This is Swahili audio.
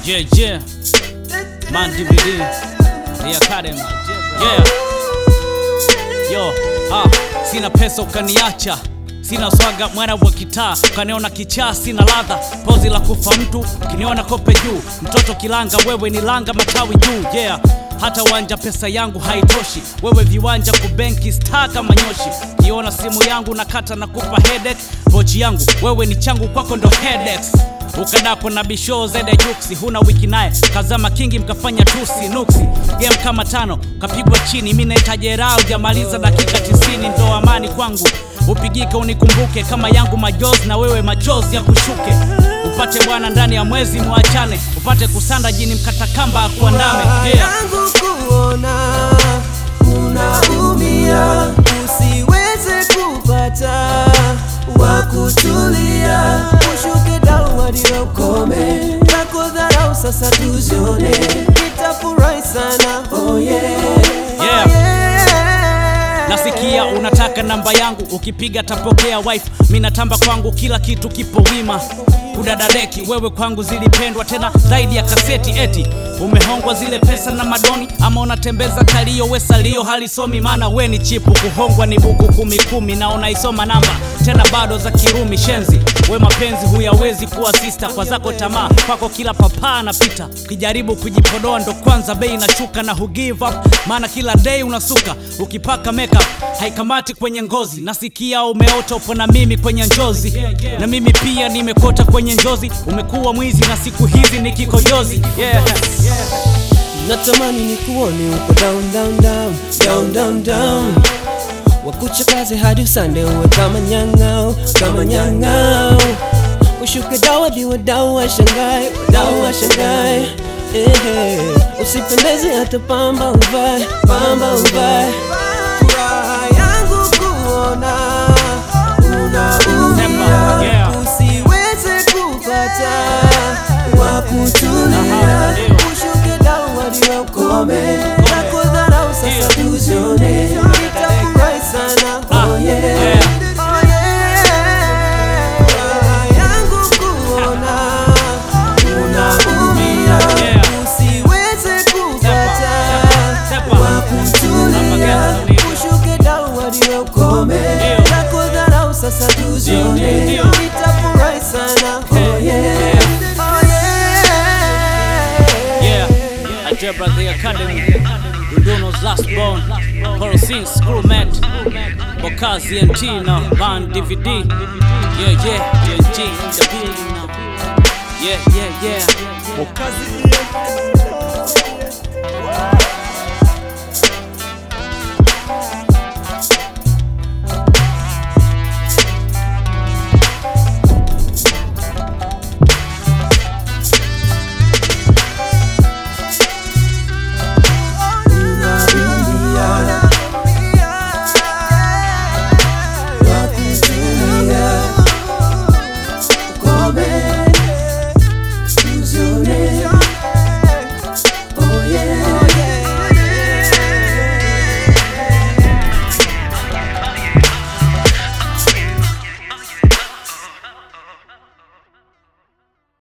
Yeah, yeah. Man DVD. The Academy. Yeah. Yo, ah, sina pesa ukaniacha Sina swaga mwana wa kitaa ukaniona kichaa, sina ladha pozi la kufa mtu ukiniona kope juu, mtoto kilanga, wewe ni langa matawi juu. Yeah, hata wanja pesa yangu haitoshi, wewe viwanja kubenki star kama nyoshi. Kiona simu yangu nakata na kupa headache, pochi yangu wewe ni changu, kwako ndo headaches ukadako na bisho zede juksi, huna wiki naye kazama kingi, mkafanya tusi nuksi, game kama tano kapigwa chini. Mi naita jeraha, ujamaliza dakika tisini, ndo amani kwangu. Upigike unikumbuke kama yangu majozi, na wewe machozi ya kushuke. Upate bwana ndani ya mwezi, mwachane upate kusanda jini, mkatakamba akuandame. Yeah. yangu kuona unaumia, usiweze kupata wa kutulia, ushuke down hadi ukome, tako dharau sasa tuzione, nitafurahi sana oh yeah. Yeah. Oh yeah. Nasikia unataka namba yangu, ukipiga tapokea wife. Mi natamba kwangu, kila kitu kipo wima. Kudadadeki wewe kwangu zilipendwa tena zaidi ya kaseti. Eti umehongwa zile pesa na madoni, ama unatembeza kalio we salio halisomi, maana we ni chipu. Kuhongwa ni buku kumi kumi, na unaisoma namba tena bado za Kirumi. Shenzi we mapenzi huyawezi kuwa sista, kwa zako tamaa kwako kila papaa anapita. Ukijaribu kujipodoa ndo kwanza bei inashuka, na hu give up, maana kila day unasuka ukipaka makeup haikamati kwenye ngozi. Nasikia umeota upo na mimi kwenye njozi, na mimi pia nimekota kwenye njozi. Umekuwa mwizi na siku hizi ni kikojozi yeah. Natamani ni kuone uko down down down down down down, wakuchakaze hadi usande uwe kama nyang'au kama nyang'au, ushuke dawa diwe dawa washangae dawa washangae ehe, usipendeze hata pamba uvae pamba uvae. Furaha yangu kuona unaumia, Yeah. usiweze kupata wa kutulia Aha, ndio. ushuke down hadi ukome na kudharau sasa tuzione nitafurahi sana oh yeah yeah. oh yeah Furaha yangu kuona unaumia Yeah. usiweze kupata Sepa. wa kutulia Sepa. ushuke down hadi ukome Ndio. na kudharau sasa tuzione Ndio, ndio. nitafurahi sana oh yeah oh yeah Yeah, Algebra the Academy, Dunduno's last born, Porosine Schoolmate, Bokazi and Tina, Van DVD. Yeah, yeah, yeah, G in the building now. Yeah, yeah, yeah. Bokazi